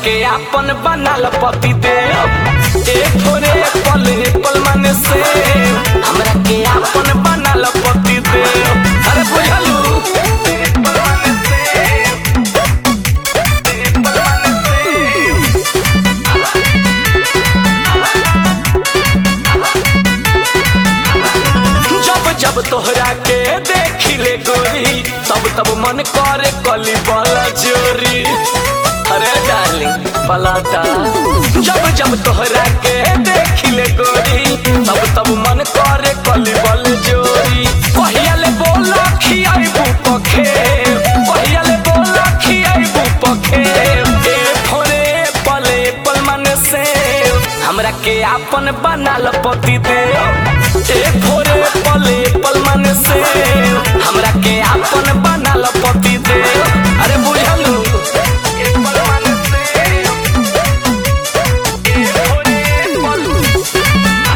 के आपन बनाल पति देव ए थोरे पल पल मन से हमरा के आपन बनाल पति देव अरे बुझलू पल मन से, पल मन से। जब जब तोहरा के देखिले गोरी तब तब मन करे कली बला जोरी अरे डार्लिंग पलाटा जब जब तोहरा के देखिले गोरी तब तब मन करे कली बल जोरी कहियाले बोला खियाइबू पखे कहियाले बोला खियाइबू पखे ए थोरे पले पल मन से हमरा के आपन बनाल पति देव ए भोरे पले पल मन से हमरा के आपन बनाल पति देव अरे बुझलू ए पल मन से, ए भोरे पल-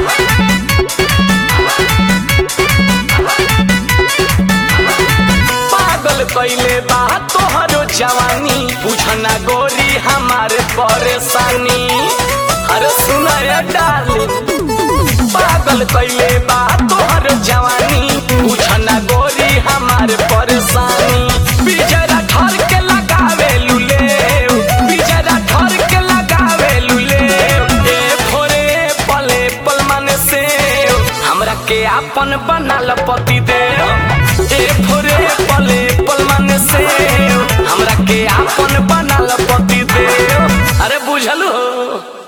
पागल कैले बा तोहरो जवानी बुझना गोरी हमारे परेशानी अरे सुना रे डार्लिंग पागल कैले बा तोहर जवानी बुझना गोरी हमारे परेशानी बिजरा ठर के लगावे लुले बिजरा ठर के लगावे लुले ए भोरे पले पल मन से हमरा के आपन बनाल पति देव ए भोरे पले पल मन से हमरा के आपन बनाल पति देव अरे बुझलू हो